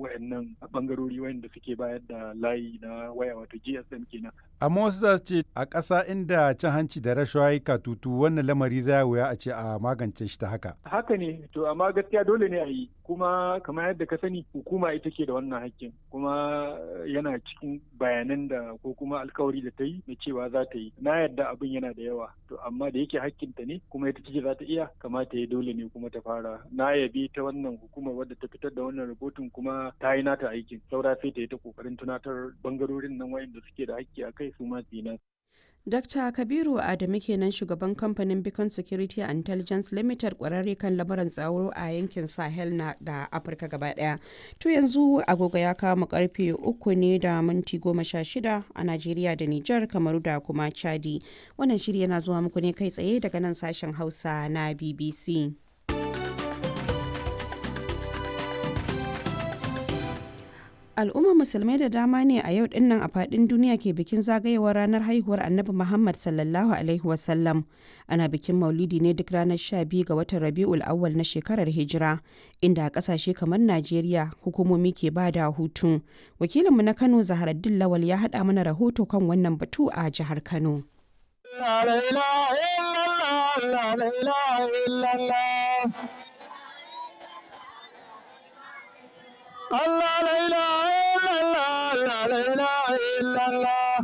wayannan bangarori wayanda suke bayar da layi na waya wato GSM kenan. Amma wasu za su ce a ƙasa inda cin hanci da rashawa ya katutu wannan lamari za wuya a ce a magance shi ta haka. Haka ne to amma gaskiya dole ne a yi kuma kamar yadda ka sani hukuma ita ke da wannan hakkin kuma yana cikin bayanan da ko kuma alkawari da ta yi na cewa za ta yi na yadda abin yana da yawa to amma da yake hakkinta ne kuma ita ce za ta iya kamata ya dole ne kuma ta fara na yabi ta wannan hukumar wadda ta fitar da wannan rahoton kuma ta yi nata aikin saura sai ta yi ta kokarin tunatar bangarorin nan wayanda suke da hakki a kai su ma su yi nasu. Dr. Kabiru Adamu kenan shugaban kamfanin Beacon Security and Intelligence Limited kwararre kan lamuran tsaro a yankin Sahel na da Afirka gaba daya. To yanzu agogo ya kama karfe uku ne da minti goma sha shida a Najeriya da Nijar Kamaru da kuma Chadi. Wannan shiri yana zuwa muku ne kai tsaye daga nan sashen Hausa na BBC. al'ummar musulmai da dama ne a yau dinnan a fadin duniya ke bikin zagayewar ranar haihuwar annabi muhammad sallallahu alaihi wasallam ana bikin maulidi ne duk ranar 12 ga watan rabi'ul awwal na shekarar hijira inda a kasashe kamar najeriya hukumomi ke ba da hutu wakilinmu na kano zaharaddin lawal ya haɗa mana rahoto kan wannan batu a jihar kano Allah la ilaha illallah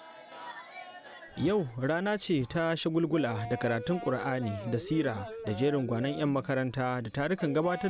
Yau rana ce ta shagulgula da karatun Ƙur'ani da sira da jerin gwanon 'yan makaranta da tarukan gabatar